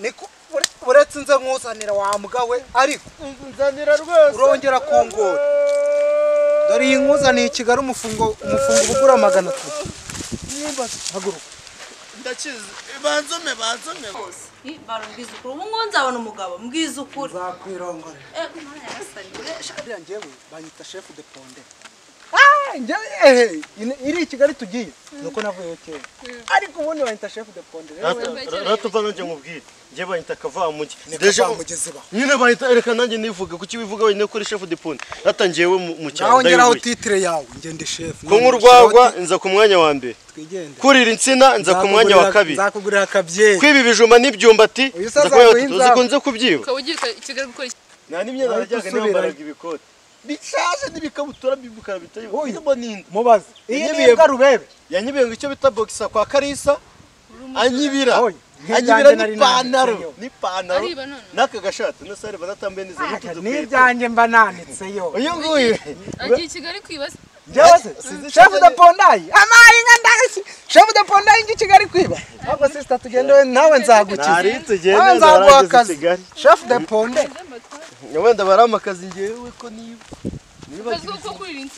niko uretse nze nkuzanira wa mbwa we ariko nzanira rwose urongera kongora dore iyi nkuzaniye i kigali umufungo umufungo ugura magana atatu haguruka ndakize banzome banzome barubwiza ukuri ubu ngubu nzabona umugabo mbwiza ukuri nzakwirongore Eh, Imana yagasani, eh, sha- biriya njyewe banyita shefu de ponde Ah, njye- ehe, ine- iri i kigali tugiye nuko navuyeyo kera ariko ubundi banyita shefu de ponde rero wewe- ratuva nanjye nkubwire njye banyita kavamugi Deja mugezi ba. nyine banyita reka nanjye nivuge kuki wivuga wenyine kuri shefu diponi ratangiye we mu- mu cyaro Naho ngeraho ndayoboye titire yawe ngende shefu. kunywa urwagwa nza ku mwanya wa mbere twigende. kurira insina nza ku mwanya wa kabiri Nzakugurira akabye. kwiba ibijumba n'ibyumbati Uyu nza saza ku mwanya wa nguhe gatatu inzamu. uzikunze kubyiba ukaba ugiye i kigali gukora iki nta n'imyenda Ariko najyaga usubirayo. nambaraga ibikote bishaje n'ibikabutura by'umukara bitari Oya. birimo n'indi Mubaze. Iyi ni imbwa rubebe. yanyibiye ngo icyo bita bogisa kwa karisa anyibira Oya. anyibira Nkiryanje nari n'ipantaro nanitseyo. n'ipantaro Ariba none. n'aka gashati na sare banatambaye neza n'utu dukweto N'ibyanjye mba nanitseyo. uyu nguyu agiye i kigali kwibaza Njyewe se, Sinzi shefu de icyagere- pondayi. Amayi inka ndangashye. Shefu de pondayi ngi Kigali kwiba. Ahubwo sister tugende we nawe nzagukiza. nari tugenda Nawe nzarangiza nzaguha akazi. Kigali. Shefu de ponde. wenda baramakaza njyewe ko niba niba ukazi ko kurira insina